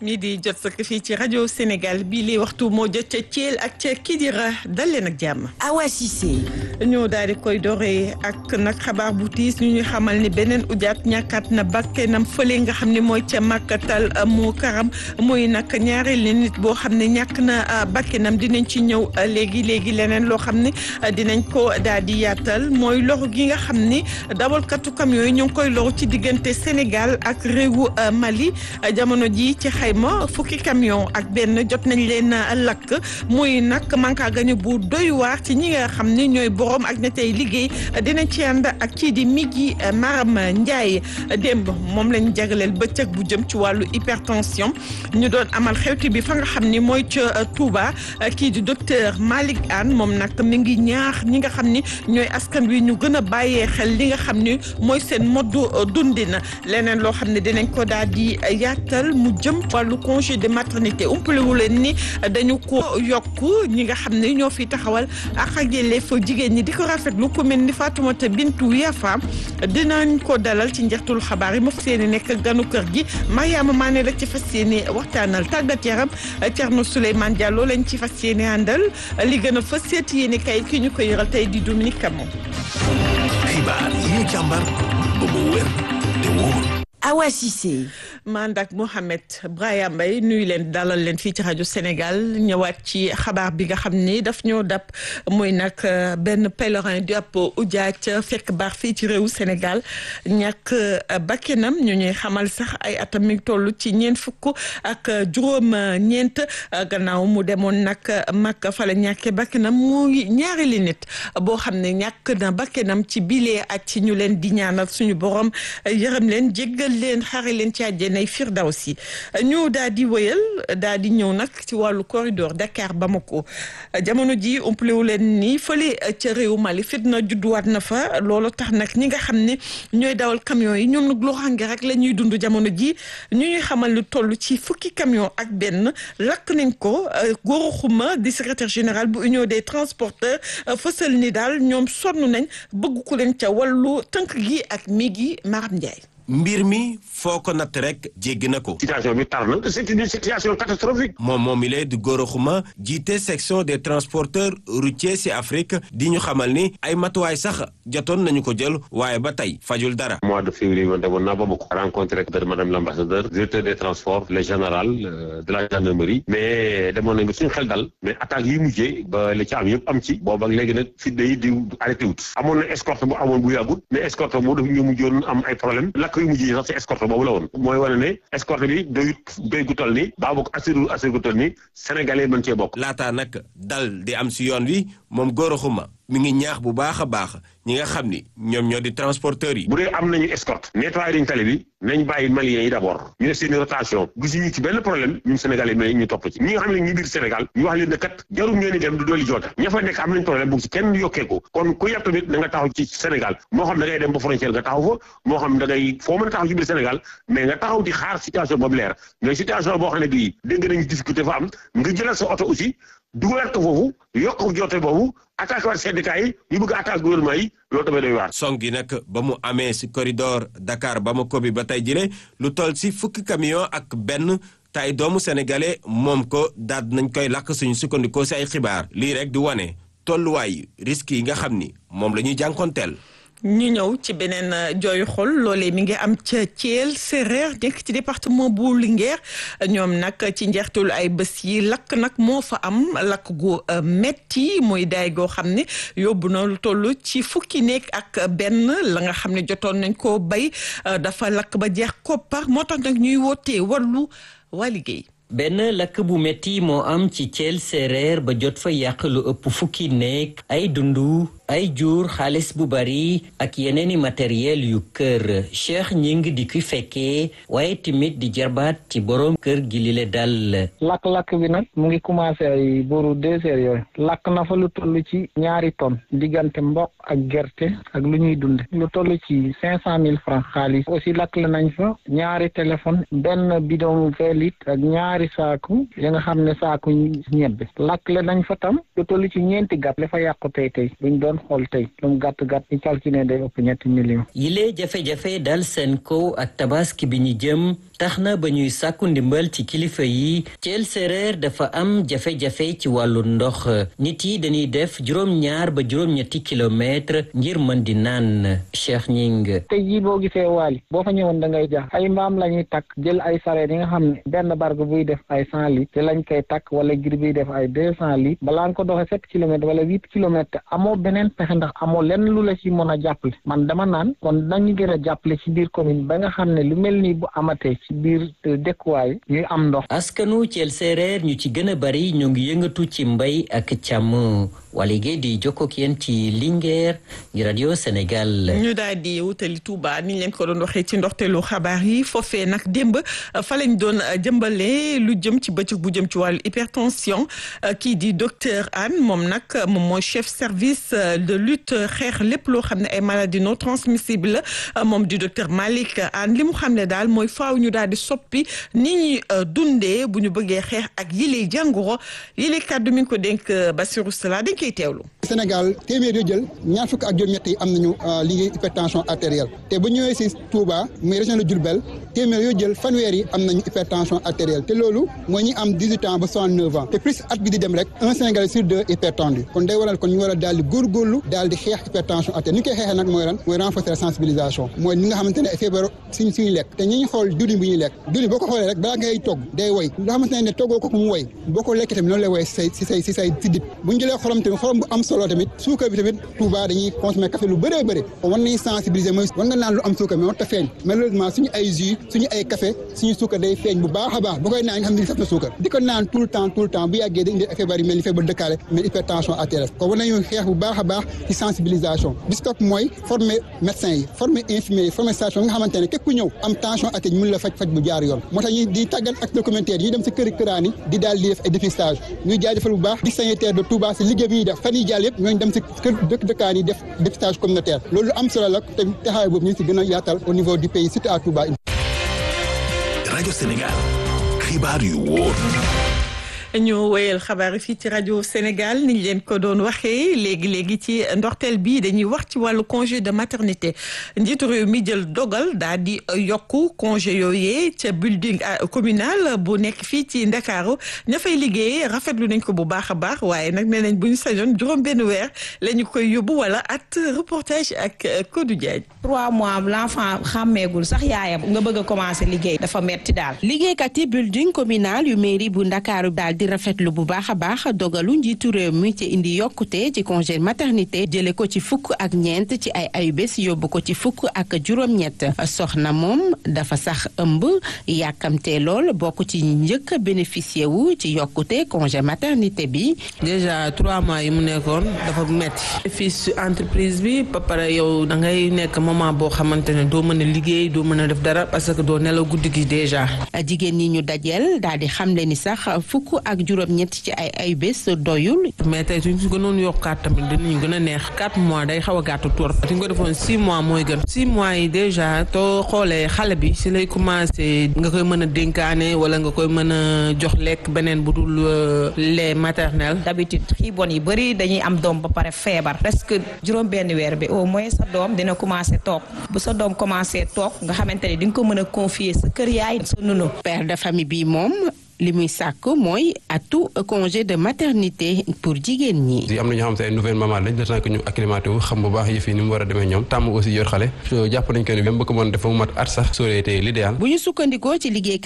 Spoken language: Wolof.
mi di jot sëkk fii ci rajo Sénégal bii li waxtu moo jot ca Thiel ak ca Kidira dal leen ak jàmm. Awa Cissé. ñu daal di koy dooree ak nag xabaar bu tiis ñu ñuy xamal ni beneen ujaat ñàkkaat na bakkanam fële nga xam ne mooy ca màkkatal mu karam muy nag ñaareelu nit boo xam ne ñàkk na bakkanam dinañ ci ñëw léegi léegi leneen loo xam ne dinañ ko daal di yaatal mooy loxo gi nga xam ni dawalkatu camion yi ñu ngi koy loru ci diggante Sénégal ak réewu Mali jamono ji ci xayma fukki camion ak benn jot nañ leen lakk muy nag manka gañu bu doy waar ci ñi nga xam ni ñooy borom ak ña tey liggéey dinañ ci ànd ak kii di Migui Maram Ndiaye démb moom lañ jagleel bëccëg bu jëm ci wàllu hypertension ñu doon amal xewti bi fa nga xam ni mooy ca Touba kii di docteur Malick Anne moom nag mi ngi ñaax ñi nga xam ni ñooy askan wi ñu gën a bàyyee xel li nga xam ni mooy seen moddu dundin leneen loo xam ne dinañ ko daal di yaatal mu jëm wàllu congé de maternité umpalewu leen ni dañu ko yokk ñi nga xam ne ñoo fi taxawal ak ak yelleef jigéen ñi di ko rafetlu ku mel ni Fatoumata Bintou Yafa dinañ ko dalal ci njeextul xabaar yi ma fas yéene nekk ganu kër gi Mariama Mané la ci fas yéene waxtaanal tàggat yaram Thierno Souleymane Diallo lañ ci fas yéene àndal li gën a fas seeti yéene kay ki ñu ko yëral tey di Dominique Camon. xibaar yi ñu càmbar ba mu wér te wóor. Awa Cissé. Mandak Mohamed Brahima Mbaye nuyu leen dalal leen fii ci rajo Sénégal ñëwaat ci xabaar bi nga xam ni daf ñoo dab muy nag benn pèlerin di ab ujaaj fekk baax fii ci réewu Sénégal ñàkk bakkenam ñu ñuy xamal sax ay atam mi toll ci ñeent fukk ak juróom ñeent gannaaw mu demoon nag mag fa la ñàkkee bakkenam muy ñaari li nit boo xam ne ñàkk na bakkenam ci bilee ak ci ñu leen di ñaanal suñu borom yërëm leen jéggal leen xare leen ci àjjanay Firdawsi ñu daal di wëyal daal di ñëw nag ci wàllu corridor Dakar Bamako jamono ji umplewu leen ni fële ca réew Mali fitna judduwaat na fa loolu tax nag ñi nga xam ne ñooy dawal camion yi ñoom nag loraange rek la ñuy dund jamono ji ñu ñuy xamal lu toll ci fukki camion ak benn lakk nañ ko Gora Khouma di secrétaire général bu union des transporteurs fësal ni daal ñoom sonn nañ bëgg ku leen ca wàllu tënk gi ak Migui Maram Ndiaye mbir mi foo ko natt rek jéggi na ko. situation bi tar na c'est une situation catastrophique. moom moom mi lay di Gora Khouma jiite section des transporteurs routiers ci Afrique di ñu xamal ni ay matuwaay sax jotoon nañu ko jël waaye ba tey fajul dara. mois de février man demoon naa ba bokk rencontré ak madame l'ambassadeur directeur des transports le général de la gendarmerie. mais demoon nañ ba suñu xel dal mais attaques yi mujjee ba li ci am yëpp am ci. boobu ak léegi nag fitna yi di arrêté wut. amoon na escorte bu amoon bu yàggut mais escorte moo daf ñu mujjoon am ay problème lakk yu mujj yi sax ci escorte boobu la woon mooy wane ne escorte bi doyut doy gu toll ni baa bokk assuré assuré gu toll ni sénégalais mën cee bokk laataa nag dal di am si yoon wi moom Gora Khouma mi ngi ñaax bu baax a baax ñi nga xam ni ñoom ñoo di transporteurs yi bu dee am nañu escorte nettoyé dañ tali bi nañ bàyyi maliens yi d'abord ñu def seeni rotation gisuñu ci benn problème ñun sénégalais mais ñu topp ci ñi nga xam ne ñu biir Sénégal ñu wax leen ne kat jarul ngeen di dem du dooli joota ña fa nekk am nañ problème bu ci kenn yokkee ko kon ku yàpp tamit da nga taxaw ci Sénégal moo xam da ngay dem ba frontière nga taxaw fa moo xam da ngay foo mën a taxaw ci biir Sénégal mais nga taxaw di xaar situation boobu leer mais situation boo xam ne bii dégg nañu difficulté fa am nga jëlal sa oto aussi dugalaat ko foofu yokk joote boobu attaque waat syndicat yi ñu bëgg attaque gouvernement yi loolu tamit doy waar. song gi nag ba mu amee si corridor Dakar Bamako bi ba tey jëlee lu toll si fukki camion ak benn tay doomu sénégalais moom ko daal nañ koy lakk suñu sukkandikoo si ay xibaar lii rek di wane tolluwaay risques yi nga xam ni moom la ñuy jànkonteel. ñu ñëw ci beneen jooyu xol loolee mi ngi am ca Thiel Séréer nekk ci département bu Linguère ñoom nag ci njeextalu ay bés yi lakk nag moo fa am lakk gu metti muy daay goo xam ne yóbbu na lu toll ci fukki nekk ak benn la nga xam ne jotoon nañ koo bay dafa lakk ba jeex koppar moo tax nag ñuy wootee wàllu waa liggéey. benn lakk bu metti moo am ci Thiel Séréer ba jot fa yàq lu ëpp fukki nekk ay dundu ay jur xaalis bu bari ak yeneeni matériel yu kër Cheikh Ñing di ki fekkee waaye tamit di jarbaat ci borom kër gi li le dal lakk-lakk bi nag mu ngi commencé ay booru deux heures yooyu lakk na fa lu toll ci ñaari tonnes diggante mboq ak gerte ak lu ñuy dunde lu toll ci cinq cent mille francs xaalis aussi lakk la nañ fa ñaari téléphone benn bidon vingt litres ak ñaari saaku ya nga xam ne saaku ñebbe lakk la nañ fa tam lu toll ci ñeenti gàtt la fa yàqu tey tey buñ doon xool tey lu mu gàtt gàtt ñu calculer day ëpp ñetti millions. yile jafe-jafe dal seen kaw ak tabaski bi ñu jëm tax na ba ñuy sàkku ndimbal ci kilifa yi Thiel Séréer dafa am jafe-jafe ci wàllu ndox nit yi dañuy def juróom-ñaar ba juróom-ñetti kilomètre ngir mën di naan Cheikh Ñing tey jii boo gisee waali boo fa ñëwoon da ngay jaax ay mbaam la ñuy takk jël ay sareet yi nga xam ne benn barke buy def ay cent litres te lañ koy takk wala gir biy def ay deux cent litres balaa nga ko doxee sept kilomètres wala huit kilomètres amoo beneen pexe ndax amoo lenn lu la ci mën a jàppale man dama naan kon nañu gën a jàppale ci biir commune ba nga xam ne lu mel nii bu amatee ci biir dëkkuwaay ñuy am ndox askanu Thiel Séréer ñu ci gën a bari ñu ngi yëngatu ci mbay ak càmm wala géey di jokkoo ak yéen ci Linguère ngi radio Sénégal. ñu daal di wutali Touba ni ñu leen ko doon waxee ci ndoxteelu xabaar yi foofee nag démb fa lañ doon jëmbale lu jëm ci bëccëg bu jëm ci wàllu hypertension kii di docteur Anne moom nag moom mooy chef service de lutte xeex lépp loo xam ne ay maladies non transmissibles la moom di docteur Malick Anne li mu xam ne daal mooy faaw ñu daal di soppi ni ñuy dundee bu ñu bëggee xeex ak yile jàngoro yile kàddu mi ngi ko dénk Bassirou Sala dañ koy teewlu. Sénégal téeméer yoo jël ñaar fukk ak juróom-ñett yi am nañu liggéey hypertension artérielle te bu ñëwee si Touba muy région de Diourbel téeméer yoo jël fanweer yi am nañu hypertension artérielle te loolu mooy ñi am 18 ans ba 69 ans te plus at bi di dem rek un Sénégalais sur deux hypertendu kon day waral kon ñu war a daal di góorgóorlu daal di xeex hypertension artérielle ni ñu koy xeexee nag mooy lan mooy renforcer la sensibilisation mooy ñi nga xamante ne feebar suñ suñu lekk te ñi ñu xool diwlin bu ñuy lekk diwlin boo ko xoolee rek balaa ngay togg day woy loo xamante ne toggoo ko mu woy boo ko lekkee tamit noonu lay woy si say si say si say si dip bu ñu jëlee xorom tamit xorom bu am solo tamit suukar bi tamit Touba dañuy consommer café lu bëree bëri kon war nañu sensibiliser mooy war nga naan lu am suukar mais war ta feeñ malheureusement suñu ay jus suñu ay café suñu suukar day feeñ bu baax a baax boo koy naan nga xam ne saf na suukar di ko naan tout le temps tout le temps bu yàggee day indi feebar yu mel ni feebar dëkkaale mel hypertension artérielle kon war nañu xeex bu baax a baax ci sensibilisation bi si topp mooy former médecins yi former infirmiers yi former station nga xamante ne képp ku ñëw am tension artérielle mën la faj faj bu jaar yoon moo tax ñu di tàggat ak documentaire yi ñuy dem si këri këraan yi di daal di def ay dépistage ñuy jaajëfal bu baax di sanitaire de Touba si liggéey bi ñuy def fan yi jàll yëpp ñooñu dem si kër dëkk dëkkaan yi def dépistage communautaire loolu am solo la te taxawaay boobu ñu si gën a yaatal au niveau du pays surtout à Touba. rajo Sénégal xibaar yu wóor. ñu wéyal xabaar yi fii ci rajo Sénégal ni ñu leen ko doon waxee léegi léegi ci ndorteel bi dañuy wax ci wàllu congé de maternité njiitu réew mi jël dogal daal di yokku congé yooyee ca building communal bu nekk fii ci Ndakaaru ña fay liggéey rafetlu nañ ko bu baax a baax waaye nag nee nañ bu ñu sañoon juróom benn weer la ñu koy yóbbu wala at reportage ak Codou Diagne. trois mois l'enfant xàmmeegul sax yaayam nga bëgg a commencer liggéey dafa metti daal. liggéeykat yi building communal yu mairie bu Ndakaaru daal di rafetlu bu baax a baax dogalu njiitu réew mi ci indi yokkute ci congé maternité jële ko ci fukk ak ñeent ci ay ayubés yóbbu ko ci fukk ak juróom-ñett soxna moom dafa sax ëmb yàkkamte lool bokk ci njëkk bénéficier wu ci yokkute congé maternité bi. déjà trois mois yi mu nekkoon dafa metti fii si entreprise bi ba pare yow da ngay nekk moment boo xamante ne doo mën a liggéey doo mën a def dara parce que doo nelaw guddi gi déjà. jigéen ñi ñu dajeel daal di xamle ni sax fukk ak juróom-ñett ci ay ay bés doyul. mais tey suñ ko gënoon yokkaat tamit dinañu gën a neex 4 mois day xaw a gàtt tur suñ ko defoon 6 mois mooy gën 6 mois yi déjà too xoolee xale bi si lay commencé nga koy mën a dénkaane wala nga koy mën a jox lekk beneen bu dul lait maternel. d'habitude xiibon yi bëri dañuy am doom ba pare feebar presque juróom benn weer bi au moins sa doom dina commencé toog bu sa doom commencé toog nga xamante ni di nga ko mën a confier sa kër yaay sa nunu. père de famille bi moom. li muy sàkk mooy atu congé de maternité pour jigéen ñi. am na ñoo xam te ay nouvelle maman lañ le temps que ñu acclimaté wu xam bu baax yëf yi ni mu war a demee ñoom tàmm aussi yor xale jàpp nañ ko ni même bu ko mën def ba mu mat at sax soo été l'idéal bu ñu sukkandikoo ci liggéey